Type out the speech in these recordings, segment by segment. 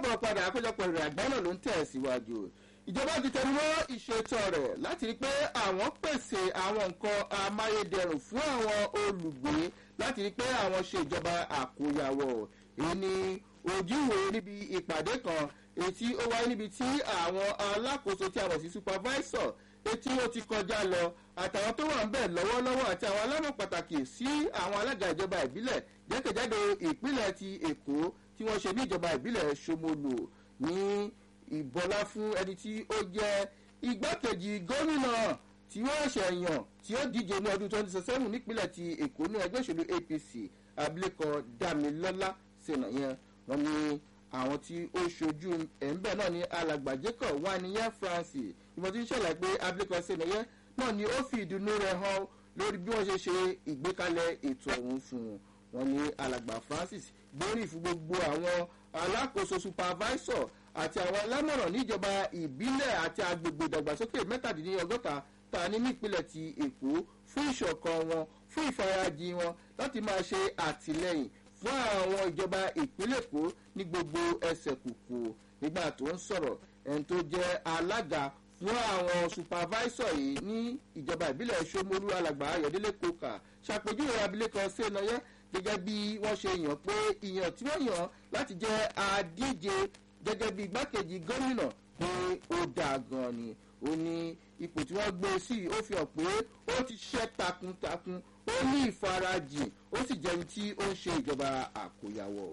káàbọ̀ padà àkójọpọ̀ ìrìn àgbá náà ló ń tẹ̀ síwájú ìjọba ti tẹnu mọ́ ìṣètò rẹ̀ láti rí pé àwọn pèsè àwọn nǹkan amáyédẹrùn fún àwọn olùgbé láti rí pé àwọn ṣe ìjọba àkóyawọ̀ èyí ni ojúwe níbi ìpàdé kan èyí tí ó wáyé níbi tí àwọn alákòóso tí a mọ̀ sí supervisor etí ó ti kọjá lọ àtàwọn tó wà ń bẹ̀ lọ́wọ́lọ́wọ́ àti àwọn alámọ̀ pàtàkì sí àwọn alága ìjọba ìbílẹ̀ jẹ́kẹ̀jáde ìpínlẹ̀ ti èkó tí wọ́n ṣe ní ìjọba ìbílẹ̀ ṣomolu ní ìbọlá fún ẹni tí ó jẹ́ igbákejì gómìnà tí wọ́n ṣe yàn tí ó díje ní ọdún twenty seven nípínlẹ̀ ti èkó ní ẹgbẹ́ òṣèlú apc abilékọ damilọ́lá sènàyẹn wọ́n ní àwọn tí ó ṣojú ẹ̀ńbẹ̀ náà ní alàgbà jacob waniyan francis ìmọ̀ tí ń ṣẹlẹ̀ pé abilékọ sènàyẹn náà ni ó fi ìdùnnú rẹ̀ hàn lórí bí wọ́n ṣe ṣe ìgbékalẹ̀ ètò ọ̀hún fún un wọ́n ní alàgbà francis gbórí fún gbogbo àwọn alákòóso supervisor àti àwọn alámọ̀ràn níjọba ìbílẹ̀ àti agbègbè ìdàgbàsókè mẹ́tàdínlọ́gọ́ta ta ní nípìnlẹ̀ ti èkó fún ìṣọ̀kan wọn fún ìfarajì wọn láti máa ṣe àtìlẹyìn fún àwọn ìjọba ìpínlẹ̀ èkó ní gbogbo ẹsẹ̀ kùkù nígbà tó ń sọ̀rọ̀ ẹni tó jẹ́ alága fún àwọn supervisor yìí ní ìjọba ìbílẹ̀ ṣomolu alàgbà ayọ̀délé kókà ṣàpèjúwe abilékọ sẹ́nayẹ gẹ́gẹ́ bí wọ́n ṣe yàn pé ìyàn tí wọ́n yàn láti jẹ́ adíje gẹ́gẹ́ bí igbákejì gómìnà pé ó dáa gan ni ó ní ipò tí wọ́n gbé sí ó fi hàn pé ó ti ṣiṣẹ́ takuntakun ó ní ìfarajìn ó sì jẹ́ ẹni tí ó ń ṣe ìjọba àkóyawọ̀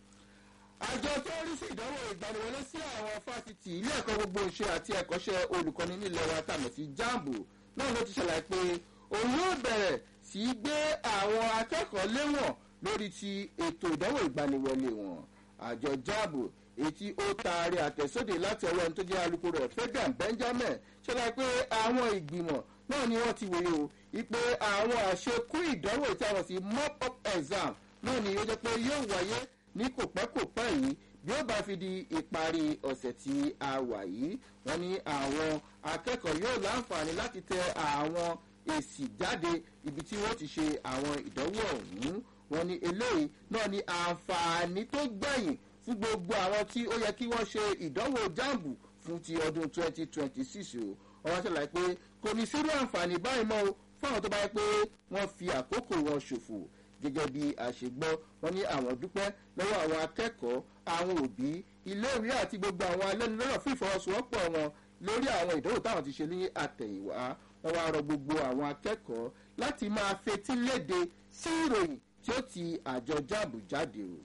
àjọ tó ń rí sí ìdánwò ìgbaniwọlé sí àwọn fásitì ilé ẹ̀kọ́ gbogbo ìṣe àti ẹ̀kọ́ṣẹ́ olùkọ́ni nílẹ̀ wa tàmọ̀ sí jambo náà ló ti ṣàlàyé pé òun yóò bẹ̀rẹ̀ sí í gbé àwọn akẹ́kọ̀ọ́ léwọ̀n lórí ti ètò ìdánwò ìgbaniwọlé wọn àjọ jambo ètí ó taari àtẹ̀sóde láti ọwọ́ ẹni tó jẹ́ alukoro rẹ̀ fẹ́gàn benjamin ṣẹlẹ̀ pé àwọn ìgbìmọ̀ náà ni wọ́n ti wòye o ipe àwọn àṣekú ìdánwò tí a wọ̀ sí mop up exam náà ni ó jẹ́ pé yóò wáyé ní kòpẹ́kòpẹ́ yìí bí ó bá fi di ìparí ọ̀sẹ̀ tí a wà yìí wọ́n ní àwọn akẹ́kọ̀ọ́ yóò láǹfààní láti tẹ àwọn èsì jáde ibi tí wọ́n ti ṣe àwọn ìdánwò ọ̀hún wọ́n ní eléyìí náà ní àǹfààní tó gbẹ̀yìn fún gbogbo àwọn tí ó yẹ kí wọ́n ṣe ìdánwò jáàmù fún ti ọdún 2026 o ọwọ́ ṣàlàyé pé kò ní sírú àǹfààní báyìí mọ́ o fún àwọn tó bá yẹ pé wọ́n fi àkókò wọn ṣòfò gẹ́gẹ́ bí àṣegbọ́ wọn ní àwọn dúpẹ́ lọ́wọ́ àwọn akẹ́kọ̀ọ́ àwọn òbí iléèwé àti gbogbo àwọn alẹ́nulọ́rọ̀ fún ìfọwọ́sowọ́pọ̀ wọn lórí àwọn ìdánwò táwọn ti ṣe ní àtẹ̀yìnwá wọn wá rọ gbogbo àwọn akẹ́kọ̀ọ́ láti máa fetí léde sí ìròyìn tí ó ti àjọ jáàbù jáde o.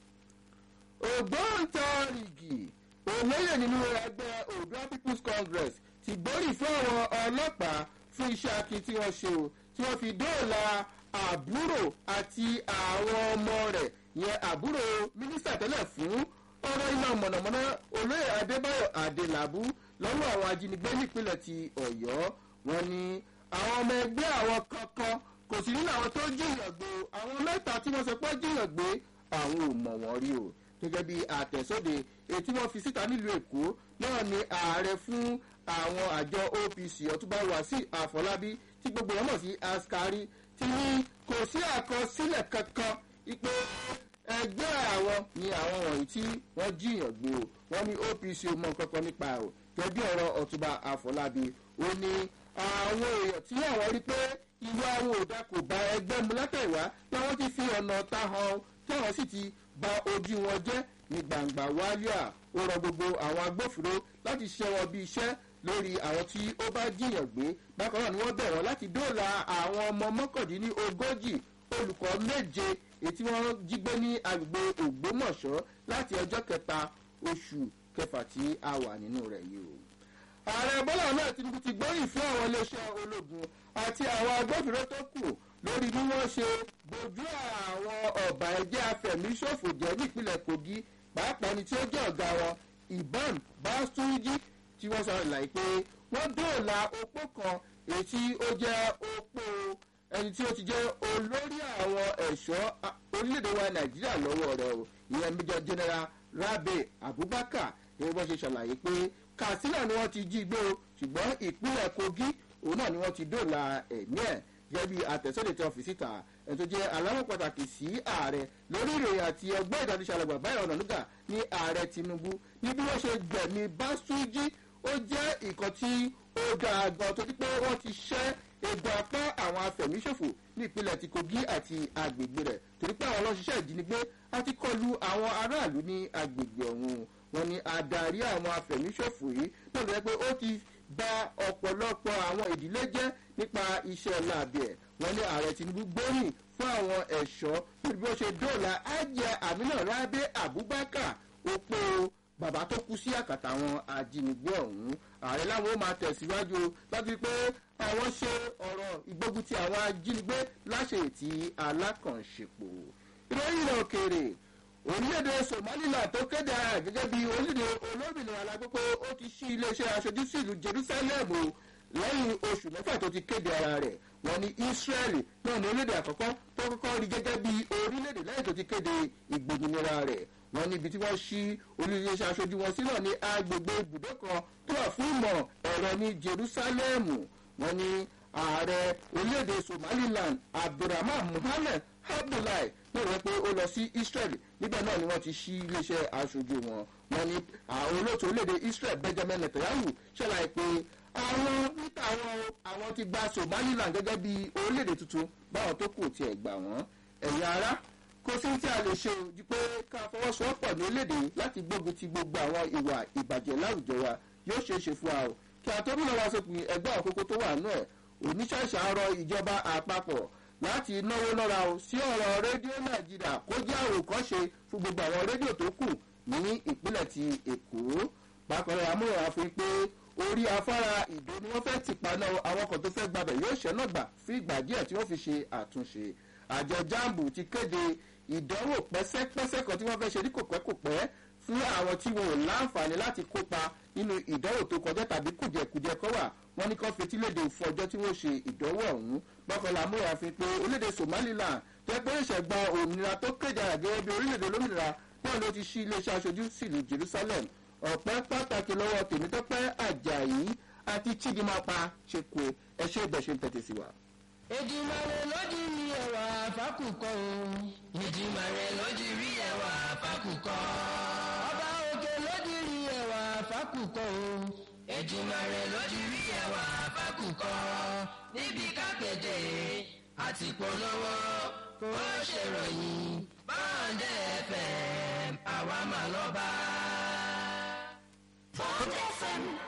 ògbóǹtarìgì olóyè nínú ẹgbẹ́ odua people's congress ti gbórí fún àwọn ọlọ́pàá fún iṣẹ́ akin tí wọ́n ṣe o tí wọ́n fi dóòlà àbúrò àti àwọn ọmọ rẹ̀ yẹn àbúrò mínísítà tẹ́lẹ̀ fún ọ̀rọ̀ iná mọ̀nàmọ́ná olóyè adébáyọ̀ adélábù lọ́wọ́ àwọn ajínigbé nípínlẹ̀ ti ọ̀yọ́ wọn ni àwọn ọmọ ẹgbẹ́ àwọn kankan kò sí nínú àwọn tó jìyàn gbé àwọn mẹ́ta tí wọ́n sọ pé jìyàn gbé àwọn ò mọ̀ wọ́n rí o gẹ́gẹ́ bí àtẹ̀sóde ètí wọ́n fi síta nílùú èkó náà ni ààrẹ fún àwọn àjọ opc ọtúbà wàsíù àfọlábí tí gbogbo wọn mọ̀ sí askari ti ní kò sí àkọsílẹ̀ kankan pé ẹgbẹ́ àwọn ni àwọn wọ̀nyí tí wọ́n jiyàn gbé o wọ́n ní opc mọ kankan nípa o gẹ́gẹ́ ọ̀rọ̀ ọ̀túnba àfọlábí ó ní àwọn èèyàn tí àwọn rí pé ìwà àwọn òdà kò bá ẹgbẹ́ mu látẹ̀wá láwọn ti fi ọ̀nà ta hàn tí àwọn sì ti ba ojú wọn jẹ́ ní gbangba wálíà ó rọ gbogbo àwọn agbófinró láti ṣiṣẹ́ wọn bí iṣẹ́ lórí àwọn tí ó bá jiyàn gbé bákan náà ni wọ́n bẹ̀ wọ́n láti dóòlà àwọn ọmọ mọ́kàndínní ogójì olùkọ́ méje èyí tí wọ́n jí gbé ní agbègbè ògbómọ̀ṣọ́ láti ọjọ́ kẹta oṣù kẹfà tí a wà nínú rẹ̀ yìí o. ààrẹ bọ́lá náà tinubu ti gbóyìn fún àwọn iléeṣẹ́ ológun àti àwọn agbófinró tó kù lórí bí wọ́n ṣe bójú àwọn ọ̀bà ẹ̀jẹ̀ afẹ̀míṣòfò jẹ́ nípínlẹ̀ kogi pàápàá ẹni tí ó jẹ́ ọ̀gá wọn ìbọn bástúrújì tí wọ́n sọ ìlàyé pé wọ́n dóòlà opó kan èyí tí ó jẹ́ opó ẹni tí ó ti jẹ́ olórí àwọn ẹ̀ṣọ́ orílẹ̀-èdè wa nàìjíríà lọ́wọ́ rẹ̀ o ìyẹn major general rabe abubakar ni wọ́n ṣe ṣàlàyé pé katsina ni wọ́n ti jí gbé o ṣùgbọ́n ìpínlẹ̀ kogi òun náà ni wọ́n ti dóòlà ẹ̀mí ẹ̀ gẹ́gẹ́ bí àtẹ̀sọ́lẹ̀ tí wọ́n fi síta ẹ̀ tó jẹ́ aláwọ̀ pàtàkì sí ààrẹ lórí ìròyìn àti ọgbọ́n ìdánilẹ́sàlẹ̀gbà báyọ̀ ọ̀nàdúgà ní ààrẹ tinubu ní bí wọ́n ṣe gbẹ̀mí báṣújì ó jẹ́ nǹkan tí ó dáa gan tó ti pé wọ́n ti ṣẹ́ egbò apá àwọn afẹ̀míṣòfò ní ìpínlẹ̀ ti kogi àti agbègbè rẹ̀ torí pé àwọn ọlọ́ṣiṣẹ́ ìjínigbé àti kọlu àwọn aráàlú ní agbègbè ọ̀hún wọn ni adarí àwọn afẹ̀míṣòfò yìí náà lọ pé ó ti ba ọ̀pọ̀lọpọ̀ àwọn ìdílé jẹ́ nípa iṣẹ́ láàbì ẹ̀ wọ́n ní ààrẹ tinubu gbóyìn fún àwọn ẹ̀ṣọ́ lórí bí wọ́n ṣe dóòlà ajẹ́ àmínà rábẹ́ abubakar opó bàbá tó kú sí àkàtà àwọn ajínigbé ọ̀hún ààrẹ láwọn ó máa tẹ̀síwájú láti pé àwọn ṣe ọ̀rọ̀ ìgbógun ti àwọn ajínigbé láṣẹ ètí alákànṣepọ̀ ìròyìn ilẹ̀ òkèèrè orílẹ̀-èdè somaliland tó kéde ara rẹ̀ gẹ́gẹ́ bí orílẹ̀-èdè olómìnira alágbèpọ̀ ó ti ṣí iléeṣẹ́ aṣojú sí ìlú jerusalem o lẹ́yìn oṣù mẹ́fà tó ti kéde ara rẹ̀ wọ́n ní israeli náà ní orílẹ̀-èdè àkọ́kọ́ tó kọ́kọ́ rí gẹ́gẹ́ bí orílẹ̀-èdè lẹ́yìn tó ti kéde ìgbòmìnira rẹ̀ wọ́n níbi tí wọ́n ṣí olùyẹ̀ṣẹ̀ aṣojú wọn sí náà ní agbègbè ibùdó kan tó wà fún ìmọ̀ ẹ̀rọ ní jerusalem wọ́n ní ààrẹ orílẹ̀-èdè somaliland abdulrahman muhammed abdullahi náà wọ́n pé ó lọ sí israel níbẹ̀ náà ni wọ́n ti ṣí iléeṣẹ́ aṣojú wọn wọ́n ní àwọn olóòtú orílẹ̀-èdè israel benjamin netanyahu ṣẹlẹ̀ pé àwọn níta àwọn àwọn ti gba somaliland gẹ́gẹ́ bí orílẹ̀-èdè tuntun báwọn tó kù tiẹ̀ gbà wọ́n ẹ̀yà ara kò sí tí a lè ṣe ju pé ká fọwọ́sowọ́pọ̀ ní orílẹ̀-èdè láti gbógun ti gbogbo àwọn ìwà ìbàjẹ́ láwùjọ wa yóò ṣeé ṣe fún wa o kí a tó múná wá sópin ẹgbẹ́ àkókò tó wà nù ẹ̀ oníṣàṣà rọ ìjọba àpapọ̀ láti náwó lọ́ra o sí ọ̀rọ̀ rédíò nàìjíríà kó jẹ́ àwòkọ́ṣe fún gbogbo àwọn rédíò tó kù ní ìpínlẹ̀ ti èkó bákan náà amúhàn àfihàn pé orí afárá ìdó ni wọ́n fẹ́ ti paná àwọn kan tó fẹ́ gbabẹ̀ yóò ṣẹ́ náà gbà fún ìgbà díẹ̀ tí wọ́n fi ṣe àtúnṣe àjọ jambu ti kéde ìdánwò pẹ́sẹ́pẹ́sẹ́ kan tí wọ́n fẹ́ ṣe ní kòpẹ́kòpẹ́ fún àwọn tí wọn ò láǹfààní láti kópa nínú ìdánwò tó kọjá tàbí kùdìẹ̀kùdìẹ̀ kọ́ wà wọ́n ní kán fetí léde fún ọjọ́ tí wọ́n ṣe ìdánwò ọ̀hún bọ́kànlá amúra fi pé orílẹ̀-èdè somaliland jẹ́ pé ìṣẹ̀gbọ́n òmìnira tó kéde àgẹ́gẹ́ bí orílẹ̀-èdè olómìnira náà ló ti ṣí iléeṣẹ́ aṣojú sílùú jerusalem ọ̀pẹ́ pàtàkì lọ́wọ́ tèmítọ́pẹ́ ajayi àti chidimapa ṣe kú ẹṣẹ́ ìbẹ̀ṣẹ̀ ń tẹ̀tẹ̀ sí wa. ìdìmọ̀rẹ́ lójú rí ẹwà fákùkọ o. ìdìmọ̀rẹ́ lójú rí ẹwà fákùkọ. ọba òkè lójú rí ẹwà fákùkọ o. ìdìmọ̀rẹ́ lójú rí ẹwà fákùkọ. níbi kápẹ́tẹ̀ àti polówó kó ṣèròyìn báńdẹ̀ fm àwa mà lọ́ba. Bond FM